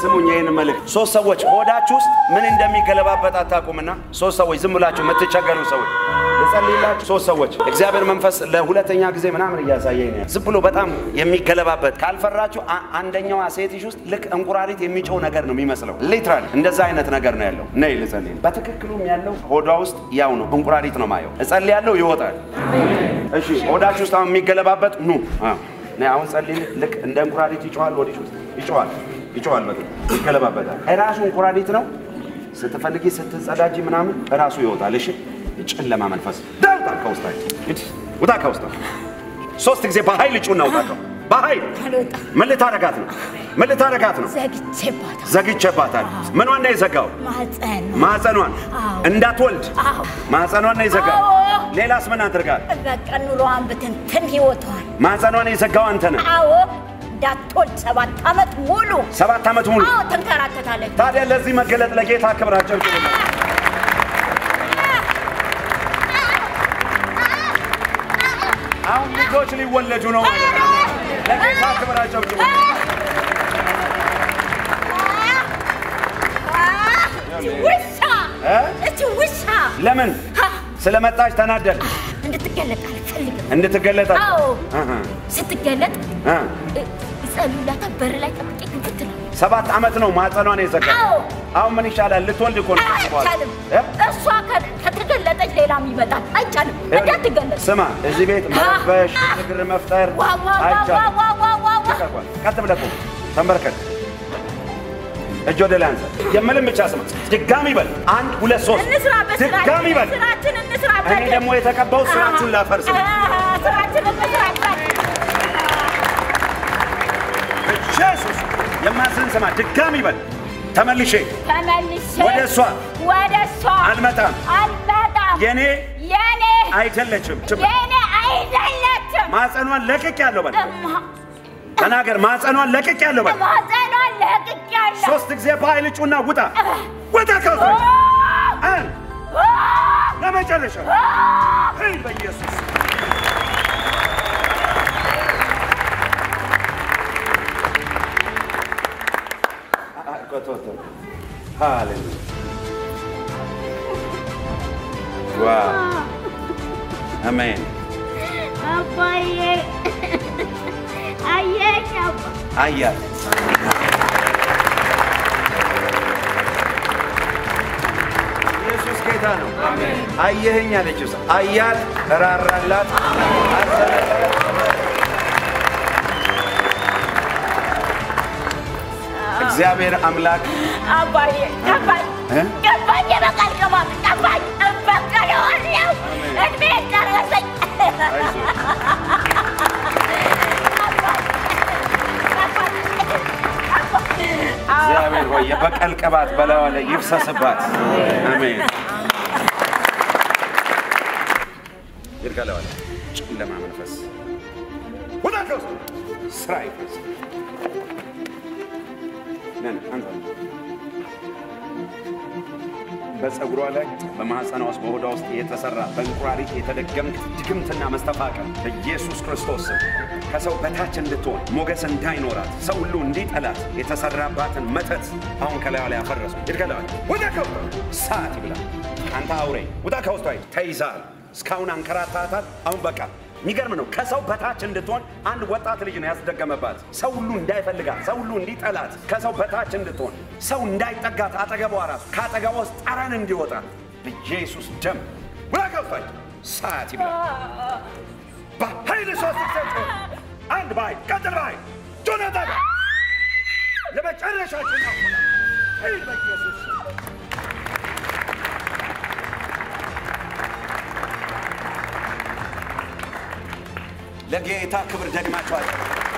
ስሙኝ ይህን መልእክት። ሶስት ሰዎች ሆዳችሁ ውስጥ ምን እንደሚገለባበት አታውቁምና ሶስት ሰዎች ዝም ብላችሁ የምትቸገሩ ሰዎች ልጸልይላችሁ። ሶስት ሰዎች እግዚአብሔር መንፈስ ለሁለተኛ ጊዜ ምናምን እያሳየኝ ነው። ዝም ብሎ በጣም የሚገለባበት ካልፈራችሁ፣ አ- አንደኛዋ ሴትሽ ውስጥ ልክ እንቁራሪት የሚጮው ነገር ነው የሚመስለው። ሊትራሊ እንደዛ አይነት ነገር ነው ያለው። ነይ ልጸልይ። በትክክሉም ያለው ሆዷ ውስጥ ያው ነው፣ እንቁራሪት ነው ማየው። እጸልያለሁ፣ ይወጣል። እሺ ሆዳችሁ ውስጥ አሁን የሚገለባበት ኑ አዎ። ነይ አሁን ጸልይ። ልክ እንደ እንቁራሪት ይጮዋል፣ ወዲህ ውስጥ ይጮዋል፣ ይጮዋል፣ በቃ ይገለባበታል። እራሱ እንቁራሪት ነው። ስትፈልጊ ስትጸዳጂ ምናምን እራሱ ይወጣል። እሺ ጨለማ መንፈስ ዳውጣ ከውስጣችሁ እንግዲህ ውጣ ከውስጣችሁ። ሶስት ጊዜ በኃይል ጩና ውጣ ከው በኃይል አልወጣም። ምን ልታረጋት ነው? ምን ልታረጋት ነው? ዘግቼባታል። ዘግቼባታል። ምኗን ነው የዘጋው? ማህፀን ማህፀኗን አዎ። እንዳትወልድ አዎ። ማህፀኗን ነው የዘጋው። አዎ። ሌላስ ምን አድርጋል? በቃ ኑሮዋን ብትንትን ህይወቷን ማህፀኗን የዘጋው አንተ ነህ። አዎ እንዳትወልድ ሰባት ዓመት ሙሉ ሰባት ዓመት ሙሉ አዎ ተንከራተታለች። ታዲያ ለዚህ መገለጥ ለጌታ ክብራቸው ይችላል። አሁን ልጆች ሊወለዱ ነው ማለት ነው። ለጌታ ክብራቸው ይችላል። ውሻ እ? እቺ ውሻ ለምን ሀ! ስለመጣች ተናደል እንድትገለጥ አልፈልግም። እንድትገለጠ አዎ አሃ፣ ስትገለጥ አ። እ- ይጸልዩላታል። በር ላይ ጠብቄ ግብት ነው ሰባት ዓመት ነው ማህፀኗን የዘጋ። አዎ አሁን ምን ይሻላል? ልትወልድ እኮ ነው ከዚህ በኋላ። አይቻልም። እ? እሷ ከ- ከተገለጠች ሌላም ይመጣል። አይቻልም። እንዳትገለጥ ስማ፣ እዚህ ቤት መረበሽ፣ ግርግር መፍጠር ዋ ዋ ዋ ዋ አይቻልም። ዋ ዋ ዋ ዋ ተቀቋል። ቀጥ ብለህ ቁም። ተንበርከክ። እጅ ወደ ላይ አንሳ። የምልም ብቻ ስማ። ድጋሚ በል። አንድ ሁለት ሶስት። እንስራበት። ድጋሚ በል። ስራችን እንስራበት። እኔ ደግሞ የተቀባው ስራችሁን ላፈርስ ነው። አዎ፣ ስራችን እንስራበት። ኢየሱስ የማዝን ስማ። ድጋሚ በል። ተመልሼ ተመልሼ ወደ እሷ ወደ እሷ አልመጣም። አልመጣም። የኔ የኔ አይደለችም። የኔ አይደለችም። ማጸኗን ለቅቅ ያለው በል። እማ- ተናገር። ማጸኗን ለቅቅ ያለው በል። ማህፀኗን ለቅቄያለሁ። ሶስት ጊዜ በኃይል ጩና ውጣ። ውጣ ከውስጥ አንድ ለመጨረሻ ሂድ በኢየሱስ ሃሌሉያ ዋው አሜን አባዬ አየሽ አባ አያት ኢየሱስ ጌታ ነው። አየኸኝ አለችው። አያት፣ ራራላት፣ አዘነላት። እግዚአብሔር አምላክ አባዬ ገባኝ እ? ገባኝ የበቀል ቅባት ገባኝ እበቀለዋለሁ እድሜ ደረሰኝ እግዚአብሔር ሆይ የበቀል ቅባት በላዋ ላይ ይፍሰስባት። አሜን። ይርገለዋል። ጨለማ መንፈስ ወጣ ከውስጥ ስራ ይፍረስ። ነን አንተ በፀጉሯ ላይ በማህፀኗ ውስጥ በሆዷ ውስጥ የተሰራ በእንቁራሪት የተደገምክ ድግምትና መስተፋቀር በኢየሱስ ክርስቶስ ስም ከሰው በታች እንድትሆን ሞገስ እንዳይኖራት ሰው ሁሉ እንዲጠላት የተሰራባትን መተት አሁን ከላዩ ላይ አፈረሱ። ይድከለዋል። ውጣ ከውስጥ ሰዓት ይብላል። አንተ አውሬ ውጣ ከውስጥ ወይ ተይዛል። እስካሁን አንከራታታል። አሁን በቃ የሚገርም ነው። ከሰው በታች እንድትሆን አንድ ወጣት ልጅ ነው ያስደገመባት። ሰው ሁሉ እንዳይፈልጋት፣ ሰው ሁሉ እንዲጠላት፣ ከሰው በታች እንድትሆን፣ ሰው እንዳይጠጋት፣ አጠገቧ ራሱ ከአጠገቧ ውስጥ ጠረን እንዲወጣ በኢየሱስ ደም ውላከፋች ሰዓት ይብላ። በኃይል ሶስት ሰጥ አንድ ባይ ቀጥል ባይ ጆናታ የመጨረሻችን ነው። ኃይል በኢየሱስ ስም። ለጌታ ክብር ደግማችኋል።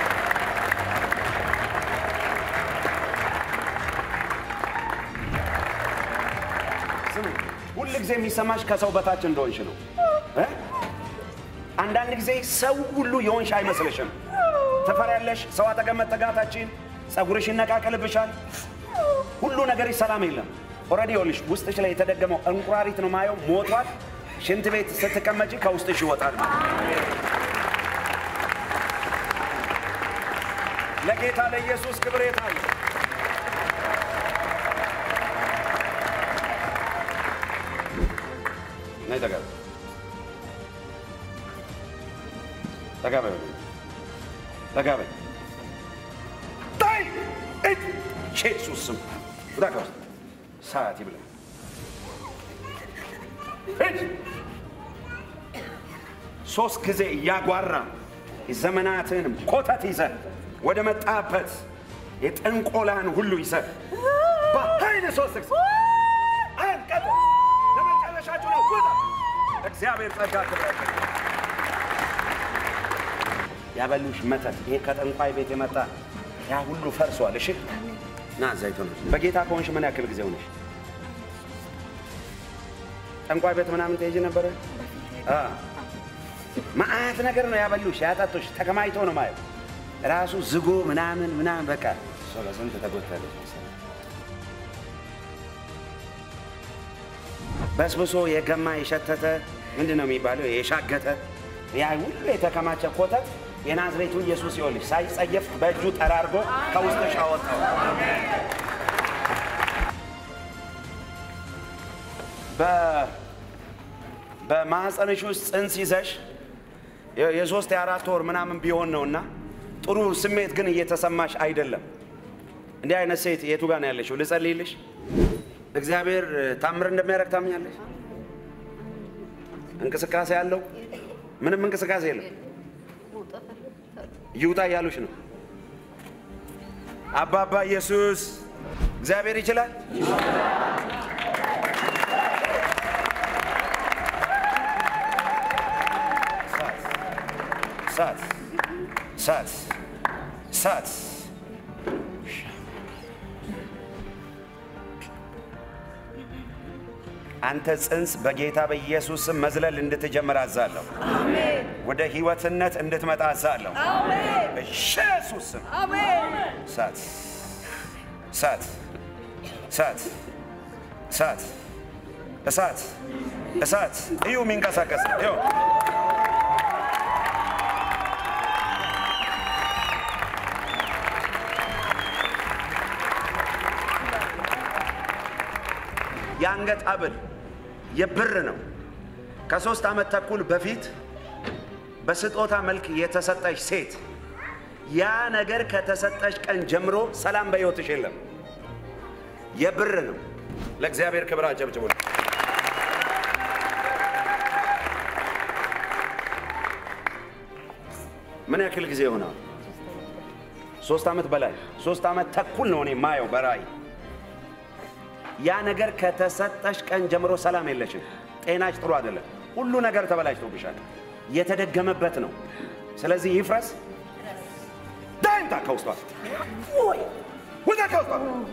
ስሙ፣ ሁል ጊዜ የሚሰማሽ ከሰው በታች እንደሆንሽ ነው እ? አንዳንድ ጊዜ ሰው ሁሉ የሆንሽ አይመስልሽም። ትፈሪያለሽ። ሰው አጠገብ መጠጋታችን፣ ፀጉርሽ ይነቃቀልብሻል። ሁሉ ነገርሽ ሰላም የለም። ኦልሬዲ ይኸውልሽ ውስጥሽ ላይ የተደገመው እንቁራሪት ነው ማየው፣ ሞቷል። ሽንት ቤት ስትቀመጪ ከውስጥሽ ይወጣል ማለት ነው። ለጌታ ለኢየሱስ ክብር የታለ ነይ ጠጋ በይ። ጠጋ በይ ወደ እኔ። ጠጋ በይ። ታይ! እጅ! ኢየሱስ ስም ውጣ ከውስጥ ሰዓት ይብላ። እጅ! ሶስት ጊዜ እያጓራ የዘመናትንም ኮተት ይዘህ ወደ መጣበት የጥንቆላን ሁሉ ይዘህ በኃይል ሶስት ጊዜ አንቀጥ ለመጨረሻችሁ ነው። ውጣ! እግዚአብሔር ጸጋ ትብላችሁ። ያበሉሽ መተት ይሄ ከጠንቋይ ቤት የመጣ ያ ሁሉ ፈርሷል። እሺ ና ዘይቱ ነው። በጌታ ከሆንሽ ምን ያክል ጊዜ ሆነሽ? ጠንቋይ ቤት ምናምን ትሄጂ ነበረ? አ መዓት ነገር ነው ያበሉሽ፣ ያጠጡሽ፣ ተከማይቶ ነው ማየው ራሱ ዝጎ ምናምን ምናምን በቃ እሷ በስንት ተጎድታለች መሰለኝ። በስብሶ የገማ የሸተተ ምንድን ነው የሚባለው? የሻገተ ያ ሁሉ የተከማቸ ኮተት የናዝሬቱ ኢየሱስ ይኸውልሽ ሳይጸየፍ በእጁ ጠራርጎ ከውስጥሽ አወጣው። በ- በማህፀንሽ ውስጥ ጽንስ ይዘሽ የ- የሶስት የአራት ወር ምናምን ቢሆን ነው እና ጥሩ ስሜት ግን እየተሰማሽ አይደለም። እንዲህ አይነት ሴት የቱ ጋር ነው ያለሽው? ልጸልይልሽ። እግዚአብሔር ታምር እንደሚያደርግ ታምኛለሽ? እንቅስቃሴ አለው? ምንም እንቅስቃሴ የለም። ይውጣ እያሉሽ ነው። አባባ ኢየሱስ እግዚአብሔር ይችላል። ሳት ሳት ሳት አንተ ጽንስ በጌታ በኢየሱስ ስም መዝለል እንድትጀምር አዛለሁ። ወደ ህይወትነት እንድትመጣ አዛለሁ። በኢየሱስ ስም ሳት ሳት ሳት እሳት እሳት እሳት እዩ የሚንቀሳቀስ እዩ የአንገት ሐብል የብር ነው። ከሶስት ዓመት ተኩል በፊት በስጦታ መልክ የተሰጠሽ ሴት ያ ነገር ከተሰጠሽ ቀን ጀምሮ ሰላም በሕይወትሽ የለም። የብር ነው። ለእግዚአብሔር ክብር አጨብጭቡ። ምን ያክል ጊዜ ይሆናል? ሶስት ዓመት በላይ ሶስት ዓመት ተኩል ነው እኔ ማየው በራእይ ያ ነገር ከተሰጠሽ ቀን ጀምሮ ሰላም የለሽም። ጤናሽ ጥሩ አይደለም። ሁሉ ነገር ተበላሽቶብሻል። የተደገመበት ነው። ስለዚህ ይፍረስ። ዳይምታ ከውስጧ ውጣ፣ ከውስጧ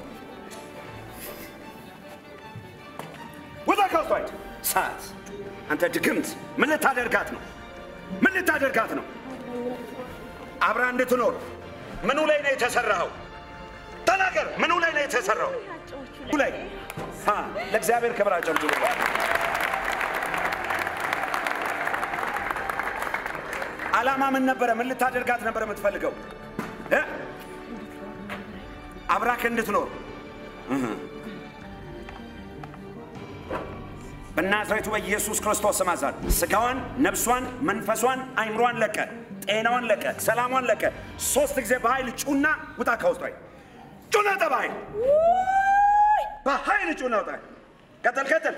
ውጣ፣ ከውስጧ ሂድ። ሰዓት አንተ ድግምት ምን ልታደርጋት ነው? ምን ልታደርጋት ነው? አብራ እንድትኖር ምኑ ላይ ነው የተሰራኸው? ተናገር። ምኑ ላይ ነው የተሰራው? ላይ አ ለእግዚአብሔር ክብር አጨብጭቡ። ዓላማ ምን ነበረ? ምን ልታደርጋት ነበር የምትፈልገው? እ? አብራክ እንድትኖር እህ። በናዝሬቱ በኢየሱስ ክርስቶስ ስም አዛለሁ። ስጋዋን፣ ነፍሷን፣ መንፈሷን፣ አይምሯን ለቀ፣ ጤናዋን ለቀ፣ ሰላሟን ለቀ። ሶስት ጊዜ በኃይል ጩና ውጣ ከውስጧ ጩና ውጣ በኃይል በኃይል ጩና ውጣ። ቀጥል ቀጥል።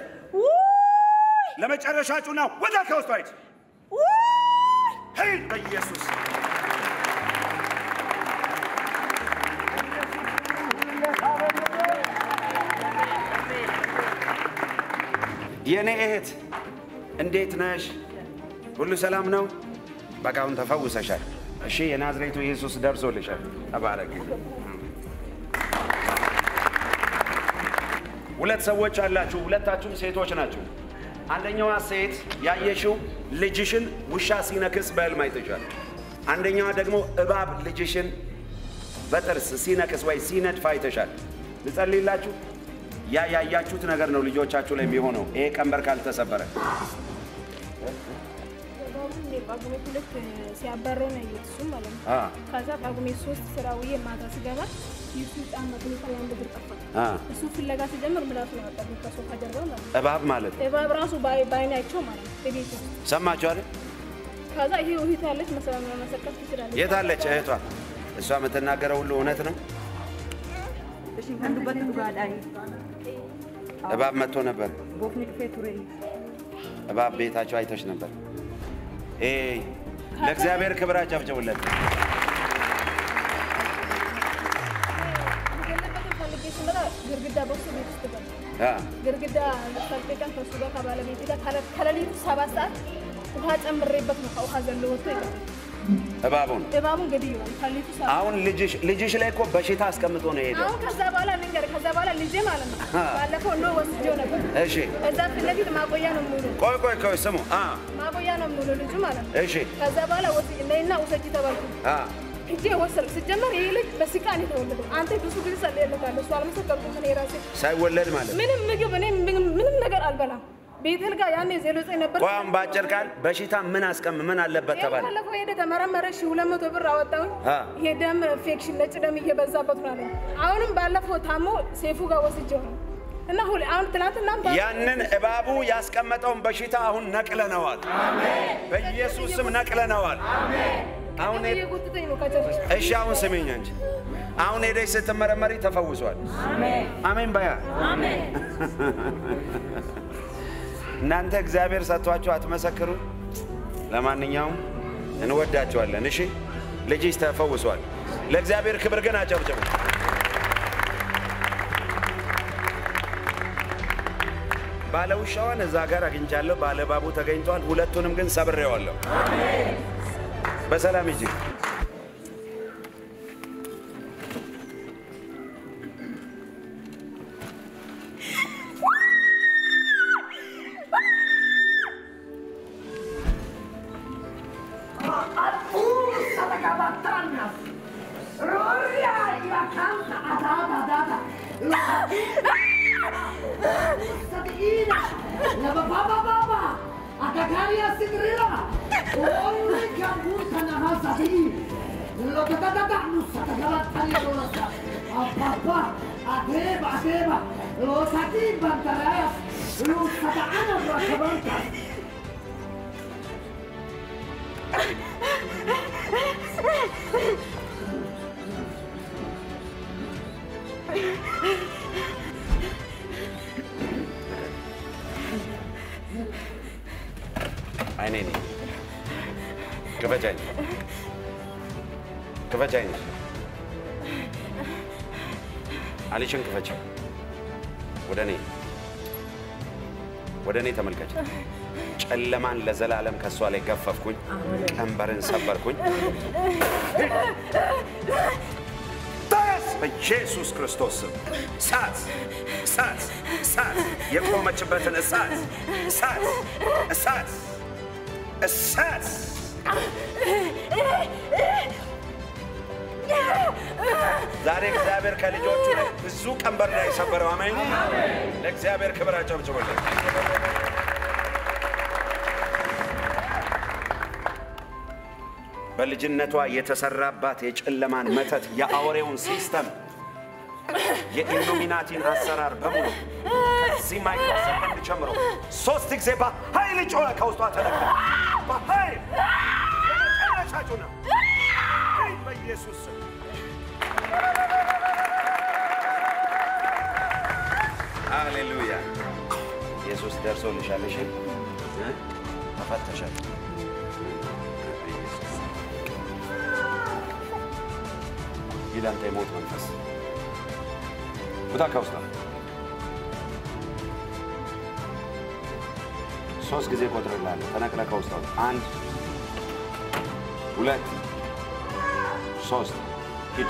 ለመጨረሻ ጩና ውጣ ከውስጧ ሂድ ሂድ በኢየሱስ የእኔ እህት እንዴት ነሽ? ሁሉ ሰላም ነው? በቃ አሁን ተፈውሰሻል። እሺ የናዝሬቱ ኢየሱስ ደርሶልሻል። ተባረክ። ሁለት ሰዎች አላችሁ። ሁለታችሁም ሴቶች ናችሁ። አንደኛዋ ሴት ያየሽው ልጅሽን ውሻ ሲነክስ በሕልም አይተሻል። አንደኛዋ ደግሞ እባብ ልጅሽን በጥርስ ሲነክስ ወይ ሲነድፍ አይተሻል። ልጸልይላችሁ። ያ ያያችሁት ነገር ነው ልጆቻችሁ ላይ የሚሆነው ይሄ ቀንበር ካልተሰበረ እባቡን እኔ ጳጉሜ ሁለት ሲያባረው ነው ያየሁት እሱም ማለት ነው። አ ከዛ ጳጉሜ ሶስት ስራ ውዬ ማታ ስገባ ይሱ ጫማ ሁኔታ የአንድ እግር ጠፋ። አ እሱ ፍለጋ ሲጀምር ምላሱ ነው ያወጣልኝ ከሶፋ ጀርባ ማለት ነው። እባብ ማለት ነው። እባብ ራሱ በአይ- በአይናቸው ማለት ነው ቤት ውስጥ። ሰማችሁ አይደል? ከዛ ይሄ ውሂት ያለች መሰላ መሰቀል ትችላለች። የት አለች እህቷ? እሷ የምትናገረው ሁሉ እውነት ነው። Ishin kan dubbatti dhugaadhaan እባብ መጥቶ ነበር። boofni dhufee ture. እባብ ቤታቸው አይተሽ ነበር። ኤ ለእግዚአብሔር ክብር አጨብጭቡለት። የገለበትን ፈልጌ ስመጣ ግርግዳ በሱ ቤት ውስጥ ገባ። አ ግርግዳ ፈልቀን ከሱ ጋር ከባለቤት ጋር ከለ- ከሌሊቱ ሰባት ሰዓት ውሃ ጨምሬበት ነው ከውሃ ዘሎ ወጥቶ ይገባል። እባቡን እባቡን ገድየዋል። ከሌሊቱ ሰባት አሁን ልጅሽ ልጅሽ ላይ እኮ በሽታ አስቀምጦ ነው የሄደው። አሁን ከዛ በኋላ ልንገር፣ ከዛ በኋላ ልጄ ማለት ነው ባለፈው ኖ ወስጄው ነበር። እሺ እዛ ፊት ለፊት ማቆያ ነው ሙሉ ቆይ ቆይ ቆይ ስሙ። አ ማቆያ ነው ሙሉ ልጁ ማለት ነው። እሺ ከዛ በኋላ ወስጄ ነይና ውሰጂ ተባልኩ። አ ሂጄ ወሰድኩ። ሲጀመር ይህ ልጅ በሲቃ ነው የተወለደው። አንተ ብዙ ጊዜ ጸልዬለታለሁ። እሱ አልመሰከርኩም። እኔ ራሴ ሳይወለድ ማለት ነው። ምንም ምግብ እኔ ምንም ምንም ነገር አልበላም። ቤተል ጋር ያኔ ዜሮ ዘጠኝ ነበር። ቆይ አሁን በአጭር ቃል በሽታ ምን አስቀም ምን አለበት ተባለ? ባለፈው ሄደ ተመረመረ። ሺ ሁለት መቶ ብር አወጣሁኝ። አ ይሄ ደም ኢንፌክሽን ነጭ ደም እየበዛበት ነው አለኝ። አሁንም ባለፈው ታሞ ሴፉ ጋር ወስጄው ነው እና ሁሌ አሁን ትናንትናም ባ- ያንን እባቡ ያስቀመጠውን በሽታ አሁን ነቅለነዋል። በኢየሱስ ስም ነቅለነዋል። አሁን ሄድ- እየጎተተኝ ነው ከቸርች እሺ አሁን ስሚኝ እንጂ አሁን ሄደሽ ስትመረመሪ ተፈውሷል። አሜን በያ እናንተ እግዚአብሔር ሰጥቷችሁ አትመሰክሩ። ለማንኛውም እንወዳችኋለን። እሺ ልጅሽ ተፈውሷል። ለእግዚአብሔር ክብር ግን አጨብጭቡ። ባለውሻዋን እዛ ጋር አግኝቻለሁ። ባለባቡ ተገኝቷል። ሁለቱንም ግን ሰብሬዋለሁ። በሰላም ሂጂ። አይኔ ነኝ። ክፈቻኝ፣ ክፈቻኝ፣ አሊሽን ክፈች። ወደ እኔ ወደ እኔ ተመልከች። ጨለማን ለዘላለም ከእሷ ላይ ገፈፍኩኝ፣ ቀንበርን ሰበርኩኝ። ተነስ! በኢየሱስ ክርስቶስ ስም እሳት፣ እሳት፣ እሳት! የቆመችበትን እሳት፣ እሳት፣ እሳት፣ እሳት! ዛሬ እግዚአብሔር ከልጆቹ ላይ ብዙ ቀንበር ላይ የሰበረው አሜን። ለእግዚአብሔር ክብር አጨብጭቡለት። በልጅነቷ የተሰራባት የጨለማን መተት የአውሬውን ሲስተም የኢሉሚናቲን አሰራር በሙሉ ከዚህ ማይክሮ ሰከንድ ጀምሮ ሶስት ጊዜ በኃይል ጮኸ። ከውስጧ ተነካ። በኃይል የመጨረሻችሁ ነው። በኢየሱስ ስም ሃሌሉያ። ኢየሱስ ደርሶልሻል። እሺ እ? ተፈተሻል። በኢየሱስ ስም። ይህ አንተ የሞት መንፈስ ውጣ ከውስጧ። ሶስት ጊዜ ቆጥርልሃለሁ። ተነቅለ ከውስጧ ውጣ። አንድ ሁለት ሶስት ሂድ።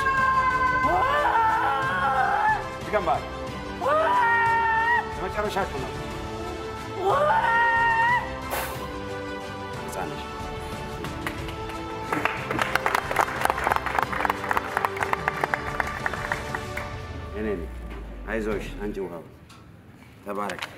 ትገንባል። የመጨረሻችሁ ነው። ሕፃን ነሽ። እኔ ነኝ። አይዞሽ አንቺ ውሃው ተባረክ።